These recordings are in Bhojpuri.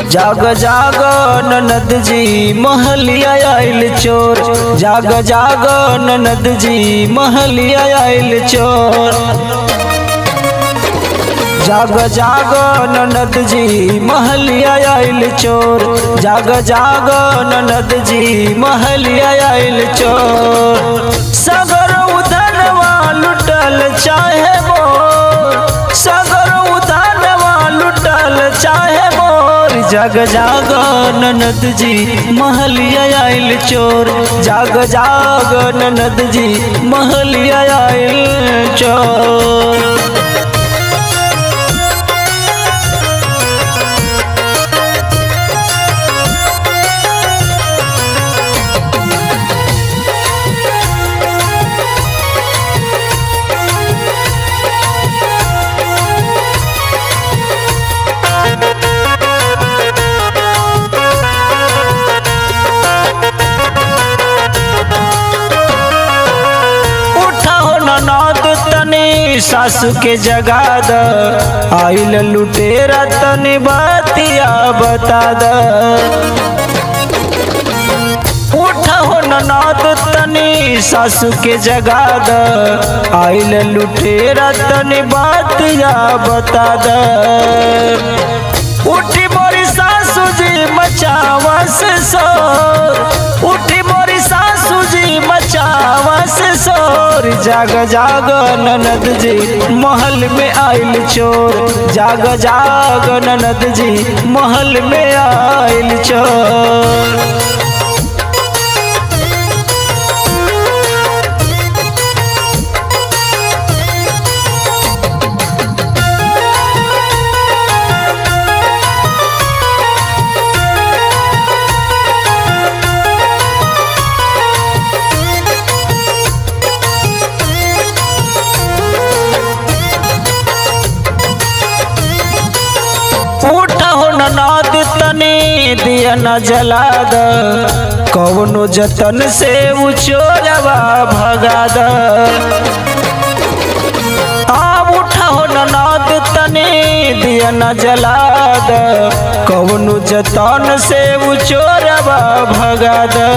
जाग जाग ननद जी महलिया आइल चोर जाग जाग ननद जी महलिया आइल चोर जाग जाग ननद जी महलिया आइल चोर जाग जाग ननद जी महलिया आइल चोर सगर उधनवा लुटल चाहे मोर सगर उधनवा लुटल चाहे मोर जग जाग ननद जी महलिया आइल चोर जाग जाग ननद जी महलिया आइल चोर उठाओ ननद तनी सासू के जगा द आइल लुटेरा तनी बतिया बता द उठाओ ननद तनी सासू के जगा द आइल लुटेरा तनी बतिया बता द उठी मोरी सासू जी मचावा से सोर उठी मोरी सासू जी मचावा से सोर जाग जाग ननद जी महल में आइल चोर जाग जाग ननद जी महल में आइल चोर उठो ननाद तनी दिया न जला द कौनो जतन से उ चोरवा भगा द आप उठो ननाद तनी दिया न जला द कौनो जतन से उ चोरवा भगा द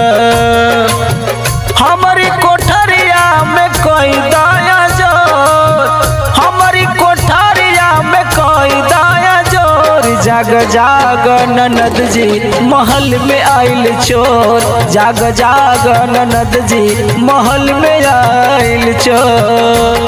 हमारी कोठरिया में कोई दाया जोर हमारी कोठरिया में कोई दाया जोर जाग जाग ननद जी महल में आइल चोर जाग जाग ननद जी महल में आइल चोर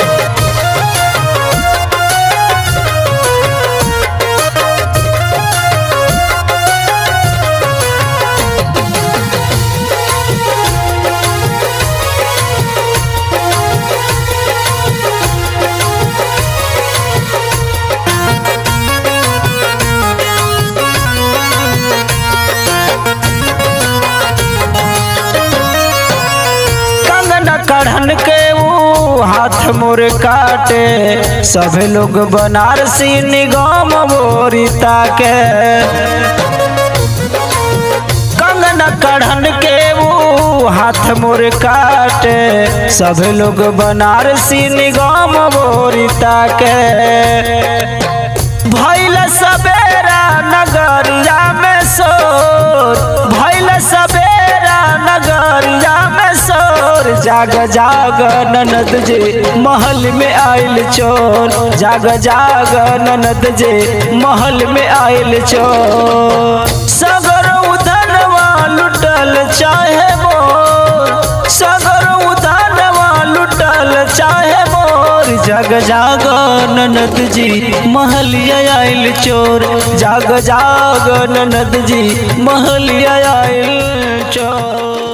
कंगना कढ़न के वो हाथ मोर काटे सभे लोग बनारसी निगम बोरिता के कंगना कढ़न के वो हाथ मोर काटे सभे लोग बनारसी निगम बोरिता के भैल सवेरा नगरिया में सोर भैल सवेरा नगरिया में सोर जाग जाग ननद जी महल में आइल चोर जाग जाग ननद जी महल में आइल चोर सगर उधनवा लुटल चाहे मोर सगर उधनवा लुटल चाहे मोर जग जाग ननद जी महलिया आइल चोर जाग जाग ननद जी महलिया आइल चोर